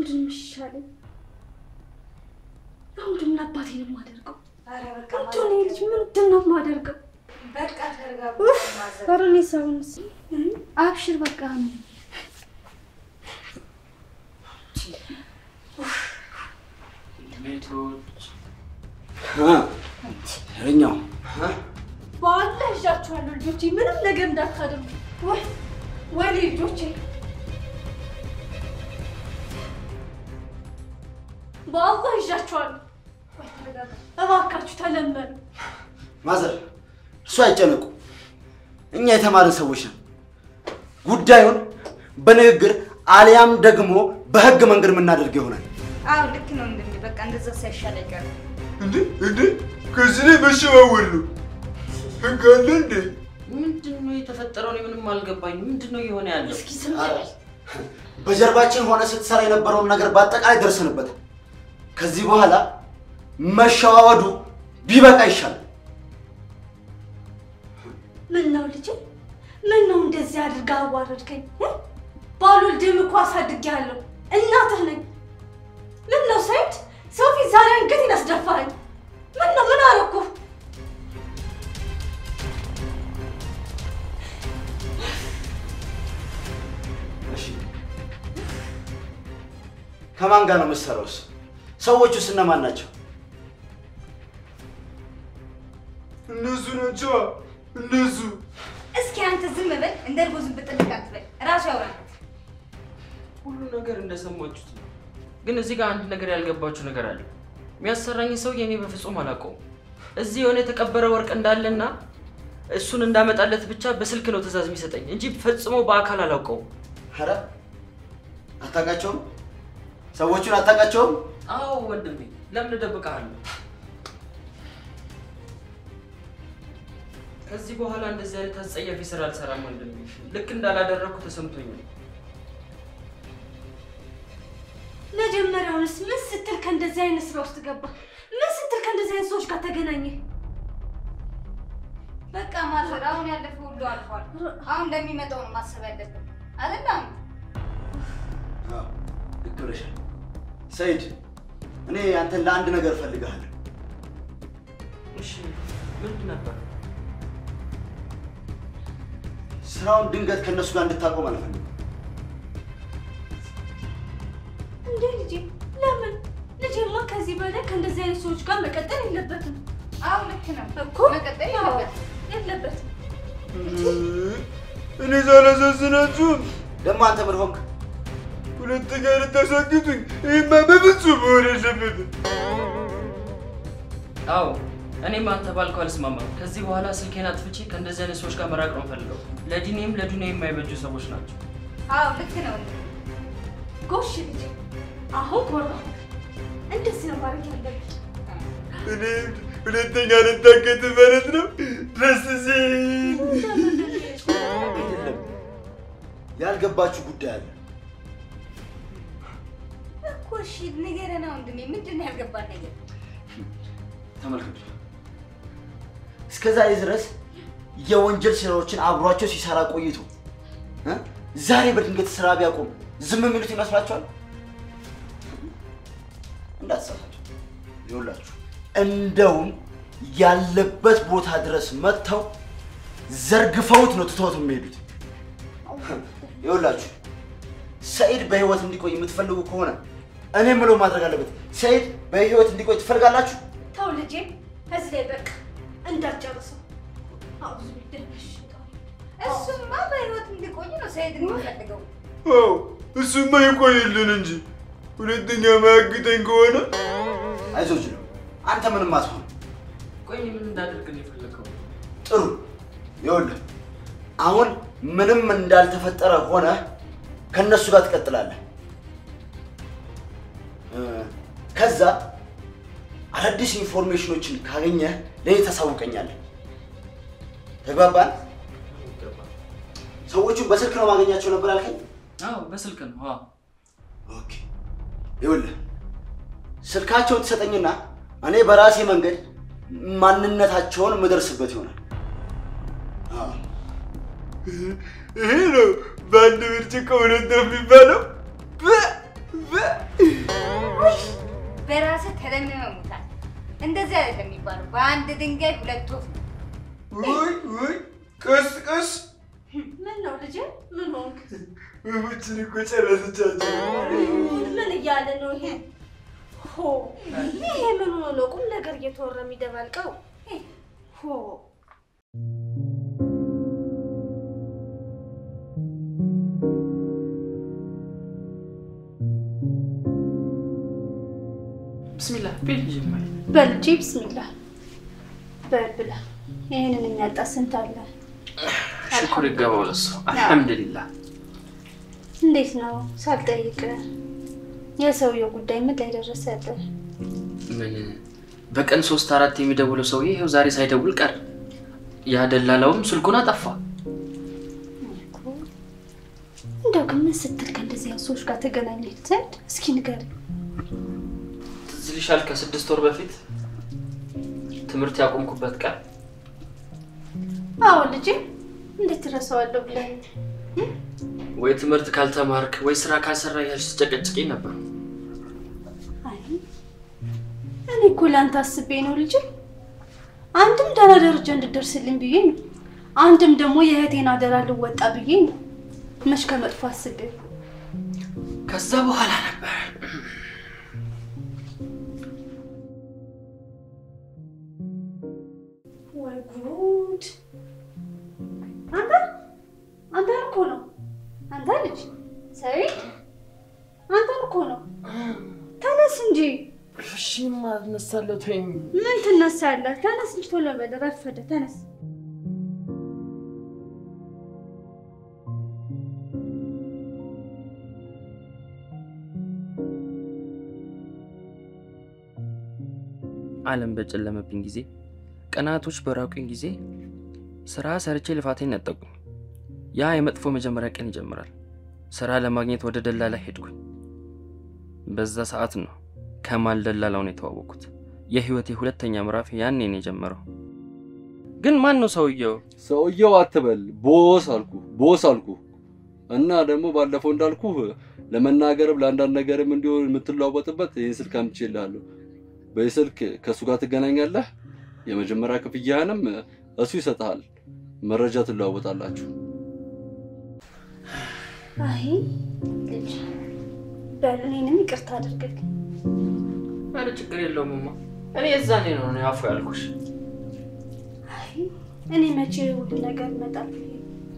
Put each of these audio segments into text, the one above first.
ምንድን ነው የሚሻለኝ? አሁን ምን አባቴ ነው የማደርገው? ኧረ በቃ ምንድን ነው ልጅ ምንድን ነው የማደርገው? በቃ ተረጋጉ። ማዘር ኧረ እኔ ሰውን አብሽር በቃ ነው ቤቶች ይኸኛው በኋላ ይዣችኋለሁ ልጆቼ፣ ምንም ነገር እንዳታደርጉ። ወይ ወይ ልጆቼ፣ በአላህ ይዣችኋለሁ። ወይ ተረጋጋ እባካችሁ፣ ተለመኑ። ማዘር እሱ አይጨነቁ። እኛ የተማርን ሰዎች ነን። ጉዳዩን በንግግር አሊያም ደግሞ በህግ መንገድ የምናደርግ ይሆናል። አዎ ልክ ነው። እንደ በቃ እንደዛ ሳይሻል አይቀርም። እንዴ እንዴ ከዚህ ላይ መሸዋወል ነው ህግ አለ እንዴ? ምንድን ነው የተፈጠረው? እኔ ምንም አልገባኝም። ምንድን ነው እየሆነ ያለው? እስኪ ዝም ኧረ፣ በል። በጀርባችን ሆነ ስትሰራ የነበረውን ነገር በአጠቃላይ ደርሰንበታል። ከዚህ በኋላ መሸዋወዱ ቢበቃ ይሻላል። ምን ነው ልጄ? ምን ነው እንደዚህ አድርጋ አዋረድከኝ? እ? ባልወልድህም እኮ አሳድጌሃለሁ። እናትህ ነኝ። ምን ነው ሰይድ፣ ሰው ፊት ዛሬ አንገቴን አስደፋኸኝ። ምን ነው ምን አደረኩህ? እሺ ከማን ጋር ነው የምትሰራውስ? ሰዎቹስ እነማን ናቸው? እነሱ ናቸዋ እነሱ እስኪ አንተ ዝም በል። እንደ እርጎ ዝም ብጥልቅ አትበል። ራሱ ያውራል። ሁሉ ነገር እንደሰማችሁት ነው። ግን እዚህ ጋር አንድ ነገር ያልገባችሁ ነገር አለ። የሚያሰራኝ ሰውዬ እኔ በፍጹም አላውቀውም። እዚህ የሆነ የተቀበረ ወርቅ እንዳለና እሱን እንዳመጣለት ብቻ በስልክ ነው ትዕዛዝ የሚሰጠኝ እንጂ ፈጽሞ በአካል አላውቀውም። ኧረ አታውቃቸውም? ሰዎቹን አታውቃቸውም? አዎ ወንድሜ፣ ለምን እደብቅሃለሁ? ከዚህ በኋላ እንደዚህ አይነት አስጸያፊ ስራ አልሰራም ወንድሜ። ልክ እንዳላደረግኩ ተሰምቶኛል። መጀመሪያውንስ ምን ስትል ከእንደዚህ አይነት ስራ ውስጥ ገባ? ምን ስትል ከእንደዚህ አይነት ሰዎች ጋር ተገናኘ? በቃ ማዘር፣ አሁን ያለፈው ሁሉ አልፏል። አሁን ለሚመጣው ነው ማሰብ ያለብን አይደለም? አዎ፣ ልክ ብለሻል። ሰይድ፣ እኔ አንተን ለአንድ ነገር እፈልግሃለሁ። እሺ ምንድን ነበር? ስራውን ድንገት ከእነሱ ጋር እንድታቆም አልፈልግም። እንዴ ልጄ፣ ለምን? ልጄማ ከዚህ በላይ ከእንደዚህ አይነት ሰዎች ጋር መቀጠል የለበትም አዎ ልክ ነው እኮ መቀጠል አዎ፣ የለበትም። የለበትም። እኔ ሳላሳዝናችሁም ደግሞ አንተ ምን ሆንክ? ሁለተኛ ልታሳግቱኝ? ይህማ በፍጹም መሆን የለበትም። አዎ እኔም አንተ ባልከው አልስማማም። ከዚህ በኋላ ስልኬን አጥፍቼ ከእንደዚህ አይነት ሰዎች ጋር መራቅ ነው ፈልገው። ለዲኔም ለዱኒያ የማይበጁ ሰዎች ናቸው። አዎ ልክ ነው። ጎሽ ልጄ፣ አሁን ኮራ። እንደዚህ ነው ማድረግ ያለብን። እኔ ሁለተኛ ልታገት ማለት ነው። ደስ ሲል አይደለም፣ ያልገባችሁ ጉዳይ አለ። እኮ እሺ ንገረን ወንድሜ፣ ምንድን ነው ያልገባን ነገር? ተመልከቱ፣ እስከ ዛሬ ድረስ የወንጀል ስራዎችን አብሯቸው ሲሰራ ቆይቶ እ? ዛሬ በድንገት ስራ ቢያቆም ዝም የሚሉት ይመስላችኋል? እንዳትሳሳቱ። ይኸውላችሁ እንደውም ያለበት ቦታ ድረስ መጥተው ዘርግፈውት ነው ትተውት የሚሄዱት። ይኸውላችሁ ሰኢድ በህይወት እንዲቆይ የምትፈልጉ ከሆነ እኔ የምለው ማድረግ አለበት። ሰኢድ በህይወት እንዲቆይ ትፈልጋላችሁ? ተው ልጄ፣ እዚህ ላይ በቃ እንዳትጨርሰው። አውዙ ቢደረሽ እሱማ በህይወት እንዲቆይ ነው ሰይድ የሚፈልገው። አዎ እሱማ ይቆይልን እንጂ ሁለተኛ ማያግተኝ ከሆነ አይዞህ ነው አንተ ምንም አትሆን። ቆይ እኔ ምን እንዳደርግ ነው የፈለገው? ጥሩ ይኸውልህ፣ አሁን ምንም እንዳልተፈጠረ ሆነ ከእነሱ ጋር ትቀጥላለህ። እ፣ ከዛ አዳዲስ ኢንፎርሜሽኖችን ካገኘህ ለእኔ ታሳውቀኛለህ። ተግባባን? ሰዎቹን በስልክ ነው ማገኛቸው ነበር ያልከኝ? አዎ በስልክ ነው። አዎ ኦኬ ይኸውልህ ስልካቸውን ትሰጠኝና እኔ በራሴ መንገድ ማንነታቸውን የምደርስበት ይሆናል። አዎ። ይሄ ነው በአንድ ብርጭቆ ሁለት ነው የሚባለው። በ- በራስህ ተለምመህ ሙታል። እንደዚህ አይደለም የሚባለው። በአንድ ድንጋይ ሁለት ወፍ ነው። ውይ ውይ ቀስ ቀስ ምን ነው ልጄ? ምን ሆንክ? ወፎችን እኮ ጨረሰቻቸው። ምን እያለ ነው ይሄ? ሆ ይሄ ምን ሆኖ ነው ቁም ነገር እየተወራ የሚደባልቀው? ሆ ብስሚላህ ቤት ጀማሪ በል ልጄ ብስሚላህ በል ብላ። ይህንን የሚያጣ ስንት አለ? ሽኩር ይገባው ለሱ አልሐምዱሊላህ። እንዴት ነው ሳልጠይቅ የሰውየው ጉዳይ ምን ላይ ደረሰልህ? ምን በቀን ሶስት አራት የሚደውለው ሰውዬ ይኸው ዛሬ ሳይደውል ቀር። ያ ደላላውም ስልኩን አጠፋ። እንደው ግን ምን ስትል ከእንደዚህ ያሉ ሰዎች ጋር ተገናኘህ ዘንድ እስኪ ንገረኝ። ትዝ ይልሻል ከስድስት ወር በፊት ትምህርት ያቆምኩበት ቀን አዎ ልጄ፣ እንዴት ትረሳዋለሁ ብለህ ወይ ትምህርት ካልተማርክ ወይ ስራ ካልሰራ ያልሽ ስጨቀጭቂኝ ነበር። አይ እኔ እኮ ለአንተ አስቤ ነው ልጄ። አንድም ደህና ደረጃ እንድደርስልኝ ብዬ ነው፣ አንድም ደግሞ የእህቴን አደራ ልወጣ ብዬ ነው። መች ከመጥፎ አስቤ ከዛ በኋላ ነበር ወይ ጉድ! አንተ አንተን እኮ ነው አንተ ልጅ ሰይድ፣ አንተን እኮ ነው። ተነስ እንጂ እሺ ማነሳለት ወይም ምን ትነሳለህ? ተነስ እንጂ ቶሎ በል፣ ረፈደ። ተነስ። ዓለም በጨለመብኝ ጊዜ፣ ቀናቶች በራቁኝ ጊዜ ስራ ሰርቼ ልፋቴን ነጠቁኝ። ያ የመጥፎ መጀመሪያ ቀን ይጀምራል። ስራ ለማግኘት ወደ ደላላ ሄድኩኝ። በዛ ሰዓት ነው ከማል ደላላውን የተዋወቅኩት። የህይወቴ ሁለተኛ ምዕራፍ ያኔ ነው የጀመረው። ግን ማን ነው ሰውየው? ሰውየው አትበል፣ ቦስ አልኩ፣ ቦስ አልኩ። እና ደግሞ ባለፈው እንዳልኩ ለመናገርም ለአንዳንድ ነገርም እንዲሆን የምትለዋወጥበት ይህን ስልክ አምጥቼልሃለሁ። በዚህ ስልክ ከእሱ ጋር ትገናኛለህ። የመጀመሪያ ክፍያህንም እሱ ይሰጥሃል። መረጃ ትለዋወጣላችሁ። አይ ልጅ በል፣ እኔንም ይቅርታ አድርግልኝ። ኧረ ችግር የለውም እማ። እኔ የዛኔ ነው ነው ያፉ ያልኩሽ። አይ እኔ መቼ ሁሉ ነገር ይመጣል ብዬ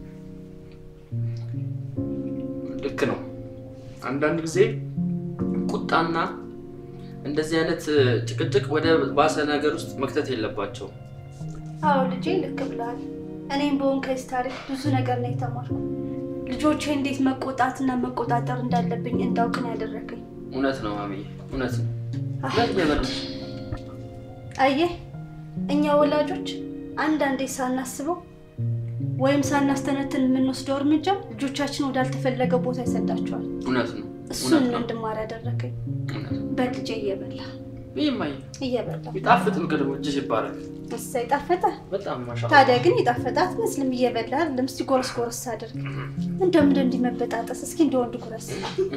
ልክ ነው። አንዳንድ ጊዜ ቁጣና እንደዚህ አይነት ጭቅጭቅ ወደ ባሰ ነገር ውስጥ መክተት የለባቸው። አዎ ልጄ ልክ ብለሃል። እኔም በሆን ከዚህ ታሪክ ብዙ ነገር ነው የተማርኩ። ልጆቼ እንዴት መቆጣትና መቆጣጠር እንዳለብኝ እንዳውቅ ነው ያደረገኝ። እውነት ነው ማሚዬ፣ እውነት ነው። አይ፣ ሁለት የበለሽ አየህ እኛ ወላጆች አንዳንዴ ሳናስበው ወይም ሳናስተነትን የምንወስደው እርምጃ ልጆቻችን ወዳልተፈለገ ቦታ ይሰዳቸዋል። እውነት ነው። እሱን እውነት ነው ነው። እንድማር ያደረገኝ። እውነት ነው። በልጄ እየበላ ይህ ማየ እየበላ ይጣፍጥ ምግብ ደግሞ እጅሽ ይባላል። እሰይ ጣፈጠ። በጣም ማሻ ታዲያ ግን የጣፈጠ አትመስልም። እየበላ አይደለም። እስኪ ጎረስ ጎረስ አድርግ። እንደም እንደ እንዲህ መበጣጠስ እስኪ እንደ ወንድ ጉረስ።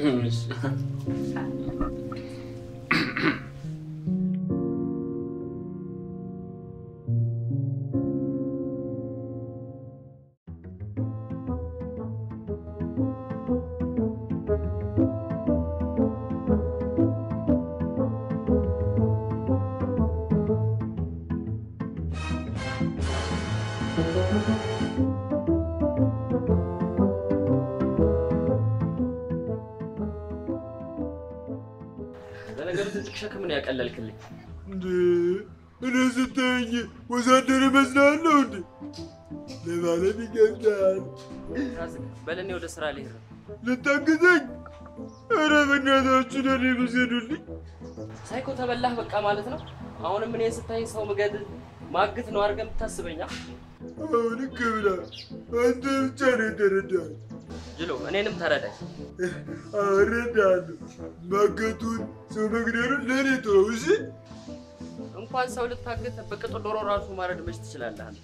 ለነገሩ ትልቅ ሸክምን ያቀለልክልኝ። እንዴ እኔ ስታየኝ ወዛደር እመስላለሁ እንዴ? ለማለት ይገብዳል። በለኔ ወደ ስራ ልሄድ ነው። ልታግዘኝ? ኧረ በእናታችሁ ለእኔ ብዘኑልኝ። ሳይኮ ተበላህ በቃ ማለት ነው። አሁንም እኔን ስታይ ሰው ምገድል ማግት ነው አድርገህ የምታስበኛ አሁን ክብላ አንተ ብቻ ነው የተረዳኸኝ። ጅሎ፣ እኔንም ተረዳኝ። እረዳለሁ። ማገቱን ሰው መግደሉን ለእኔ ተወው እሺ? እንኳን ሰው ልታገት በቅጡ ዶሮ ራሱ ማረድ መች ትችላለህ አንተ?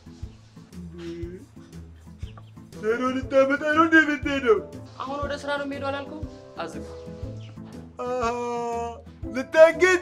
ዶሮ ልታመጣ ነው እንደ የምትሄደው? አሁን ወደ ስራ ነው የሚሄደው አላልኩም? አዝግ አሃ፣ ልታገት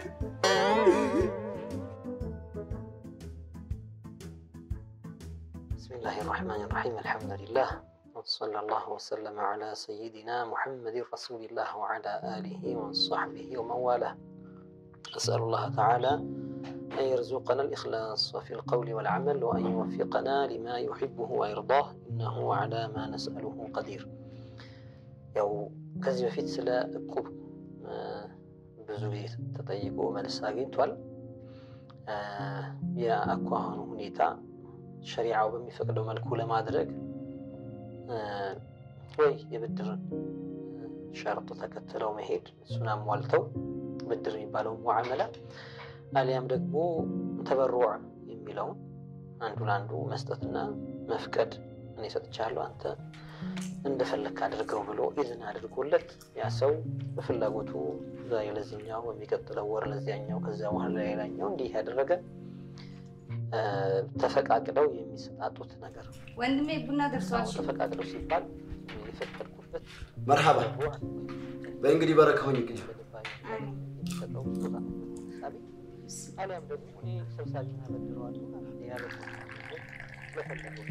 بسم الله الرحمن الرحيم الحمد لله وصلى الله وسلم على سيدنا محمد رسول الله وعلى آله وصحبه ومن والاه أسأل الله تعالى أن يرزقنا الإخلاص في القول والعمل وأن يوفقنا لما يحبه ويرضاه إنه على ما نسأله قدير ያው ከዚህ በፊት ስለ እቁብ እ፣ ብዙ ጊዜ ተጠይቆ መልስ አግኝቷል። እ፣ የአኳኋኑ ሁኔታ ሸሪዓው በሚፈቅደው መልኩ ለማድረግ እ፣ ወይ የብድርን እ፣ ሸርጥ ተከትለው መሄድ እሱን አሟልተው ብድር የሚባለው ሙዓመላ አሊያም ደግሞ ተበሩዕ የሚለውን አንዱ ለአንዱ መስጠትና መፍቀድ እኔ ሰጥቻለሁ አንተ እንደፈለክ አድርገው ብሎ ኢዝን አድርጎለት ያ ሰው በፍላጎቱ ዛሬ ለዚህኛው በሚቀጥለው ወር ለዚያኛው ከዚያ በኋላ ሌላኛው እንዲህ ያደረገ እ፣ ተፈቃቅደው የሚሰጣጡት ነገር ነው። ወንድሜ ቡና አዎ፣ ደርሷል። ተፈቃቅደው ሲባል የፈቀድኩበት መርሃባ ተበሩዕ በእንግዲህ በረካሁኝ እንግዲህ በልባዊ የሚሰጠው ስጦታ ለምሳሌ አሊያም ደግሞ እኔ ሰብሳቢና በድረዋለሁ ያለ ለፈለገው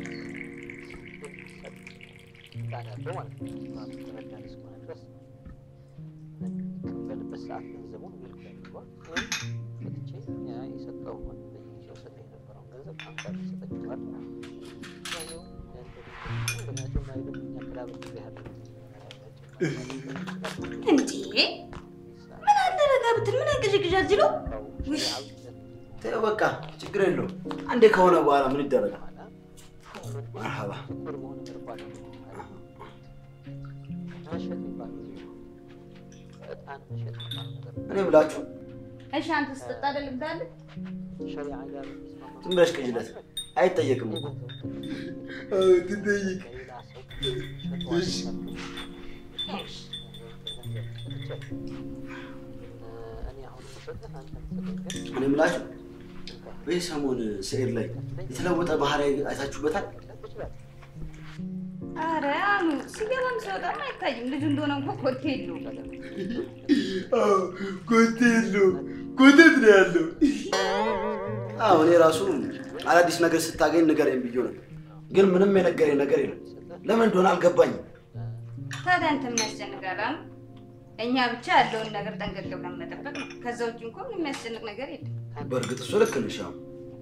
የሚሰጥ ስልጣን ያለው ማለት ነው። ራሱ ተበዳሪ እስከሆነ ድረስ በሚቀበልበት ሰዓት ገንዘቡን ሚልክ ያድርጓል። ወይም ሰጥቼ ያ የሰጠው በየጊዜው ሰጠ የነበረውን ገንዘብ አንተ ሰጠችዋል። ያኛው ምክንያቱም አይደለም እኛ ክላበት ያለ እንዴ ምን አደረጋ ብትል ምን ያንቀዠቅዣል ጅሎ ውይ ተይው በቃ ችግር የለውም። አንዴ ከሆነ በኋላ ምን ይደረጋል? መርሃባ እኔ ብላችሁ እሺ አንተ ስጠጣ አይደል እንዳለ ዝም ብለሽ ቅጅለት አይጠየቅም እኮ አዎ፣ ትጠይቅ። እሺ። እኔ ብላችሁ በዚህ ሰሞን ስዕል ላይ የተለወጠ ባህሪ አይታችሁበታል? አረ አኑ ሲገባም ሲወጣም አይታይም። ልጁ እንደሆነ እንኳ ኮቴ የለውም። አዎ፣ ኮቴ የለውም። ኮተት ነው ያለው። አዎ እኔ ራሱ አዳዲስ ነገር ስታገኝ ንገረኝ ብዬ ነበር፣ ግን ምንም የነገረኝ ነገር የለም። ለምን እንደሆነ አልገባኝም። ታዲያ አንተ ምን ያስጨንቃል? አኑ እኛ ብቻ ያለውን ነገር ጠንቀቅ ብለን መጠበቅ ነው። ከዛ ውጭ እንኳ ምን የሚያስጨንቅ ነገር የለም። በእርግጥ እሱ ልክ ነሽ። አዎ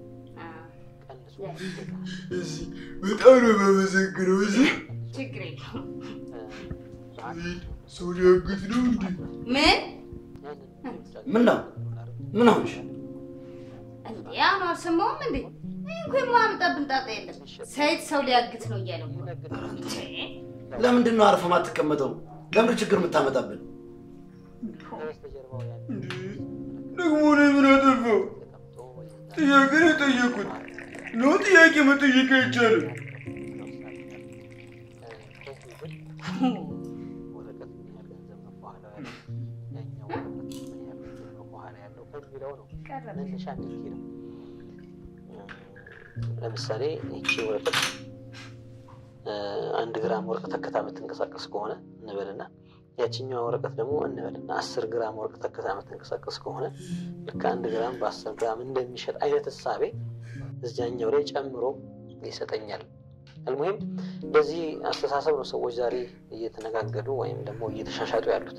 እሺ፣ በጣም ነው የማመሰግነው። እሺ፣ ችግር የለውም። ሰው ሊያግት ነው እንዴ? ምን ምን ነው ምን ሆንሽ? እንዴ አኑ አልሰማሁም እንዴ? ይህ እኮ የማያመጣብን ጣጣ የለም። ሰይድ ሰው ሊያግት ነው እያለው እኮ ነው። እንዴ! ለምንድን ነው አርፈ ማትቀመጠው? ለምንድን ችግር የምታመጣብን? ደግሞ እኔ ምን አጠፋው? ጥያቄ ነው የጠየቁት። ነው ጥያቄ መጠየቅ አይቻልም። ወረቀት ምን ያህል ገንዘብ ነው በኋላ ያለው ያኛው ወረቀት ምን ያህል ገንዘብ ነው በኋላ ያለው ከሚለው ነው መነሻ የሚሄድ ነው። ለምሳሌ ይቺ ወረቀት እ፣ አንድ ግራም ወረቀት ተከታ የምትንቀሳቀስ ከሆነ እንበልና ያችኛዋ ወረቀት ደግሞ እንበልና አስር ግራም ወረቀት ተከታ የምትንቀሳቀስ ከሆነ ልክ አንድ ግራም በአስር ግራም እንደሚሸጥ አይነት እሳቤ እዚያኛው ላይ ጨምሮ ይሰጠኛል። አልሙሂም በዚህ አስተሳሰብ ነው ሰዎች ዛሬ እየተነጋገዱ ወይም ደግሞ እየተሻሻጡ ያሉት።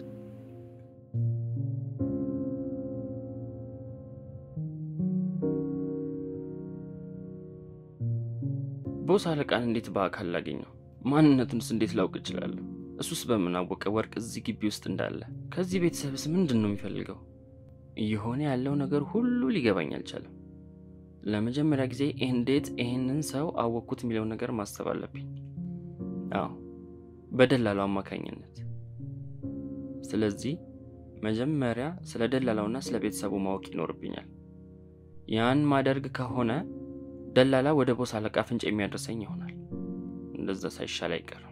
ቦስ አለቃን እንዴት በአካል ላገኘው? ማንነቱንስ እንዴት ላውቅ እችላለሁ? እሱስ በምን አወቀ ወርቅ እዚህ ግቢ ውስጥ እንዳለ? ከዚህ ቤተሰብስ ምንድን ነው የሚፈልገው? እየሆነ ያለው ነገር ሁሉ ሊገባኝ አልቻለም። ለመጀመሪያ ጊዜ እንዴት ይህንን ሰው አወቅኩት የሚለውን ነገር ማሰብ አለብኝ። አዎ በደላላው አማካኝነት። ስለዚህ መጀመሪያ ስለ ደላላውና ስለ ቤተሰቡ ማወቅ ይኖርብኛል። ያን ማደርግ ከሆነ ደላላ ወደ ቦስ አለቃ ፍንጭ የሚያደርሰኝ ይሆናል። እንደዛ ሳይሻል አይቀርም።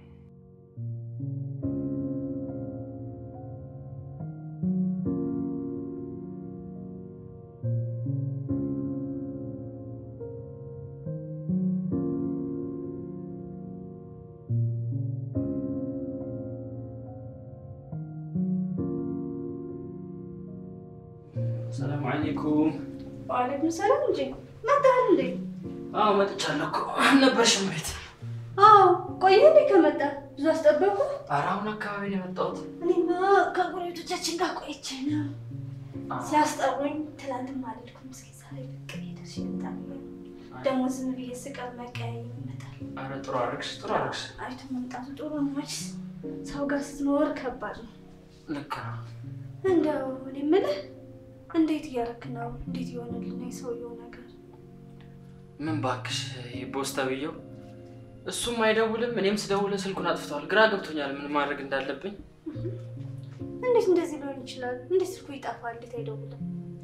ሰላም አለይኩም። ዋሌኩም ሰላም እንጂ መጣህ እንዴ? አዎ መጥቻለሁ እኮ አልነበርሽም ቤት? አዎ ቆየ እንዴ ከመጣ ብዙ አስጠበቁ? ኧረ አሁን አካባቢ ነው የመጣሁት። እኔማ ከጎረቤቶቻችን ጋር ቆይቼ ነው ሲያስጠሩኝ። ትላንትም አልሄድኩም። እስኪ ዛሬ ብቅ ሄደሽ ይመጣል። ደግሞ ዝም ብዬ ስቀር መቀያየም ይመጣል። ኧረ ጥሩ አደረግሽ፣ ጥሩ አደረግሽ። አይቶ መምጣቱ ጥሩ ነው። መች ሰው ጋር ስትኖር ከባድ ነው። ልክ ነው። እንደው እኔ የምልህ እንዴት እያደረክ ነው? እንዴት ይሆንልን የሰውየው ነገር? ምን ባክሽ ይህ ቦስ ተብዬው እሱም አይደውልም፣ እኔም ስደውል ስልኩን አጥፍተዋል። ግራ ገብቶኛል ምን ማድረግ እንዳለብኝ። እንዴት እንደዚህ ሊሆን ይችላል? እንዴት ስልኩ ይጠፋል? እንዴት አይደውልም?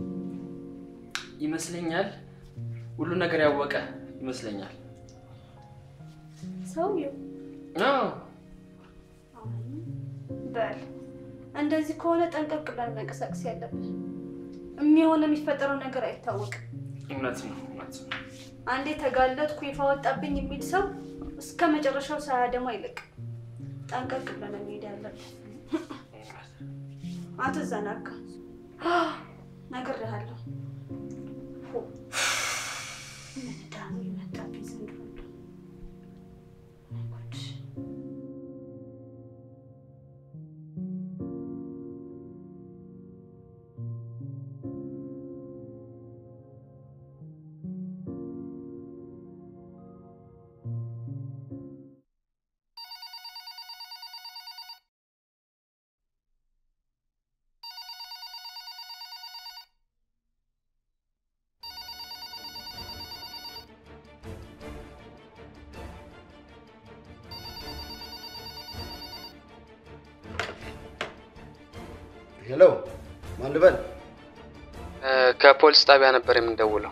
ይመስለኛል ሁሉ ነገር ያወቀ ይመስለኛል። ሰውየው አዎ በል እንደዚህ ከሆነ ጠንቀቅ ብለን መንቀሳቀስ ያለብን። የሚሆነ የሚፈጠረው ነገር አይታወቅም። እውነት ነው፣ እውነት ነው። አንዴ ተጋለጥኩ ይፋ ወጣብኝ የሚል ሰው እስከ መጨረሻው ሳያደማ አይለቅም። ጠንቀቅ ብለን መሄድ ያለብን። አትዘናጋ፣ ነግሬሃለሁ። ምን ዕዳ ነው የመጣብኝ ዘንድሮ እንደው። ወይ ጉድ! ሄሎ፣ ማን ልበል? ከፖሊስ ጣቢያ ነበር የምንደውለው።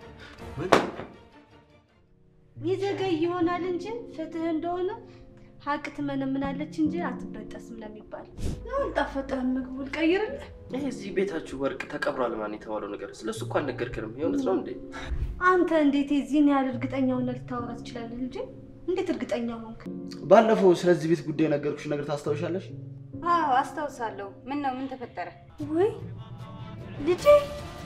ይዘገይ ይሆናል እንጂ ፍትህ እንደሆነ ሀቅ ትመነምናለች እንጂ አትበጠስም ነው የሚባለው። አልጣፈጠህም? ምግቡ ልቀይርልህ? ይህ እዚህ ቤታችሁ ወርቅ ተቀብሯል ማን የተባለው ነገር ስለሱ እኮ አልነገርክንም። የእውነት ነው እንዴ? አንተ እንዴት የዚህን ያህል እርግጠኛ ሆነህ ልታወራ ትችላለህ? ልጄ እንዴት እርግጠኛ ሆንክ? ባለፈው ስለዚህ ቤት ጉዳይ የነገርኩሽ ነገር ታስታውሻለሽ? አዎ አስታውሳለሁ። ምን ነው ምን ተፈጠረ? ወይ ልጄ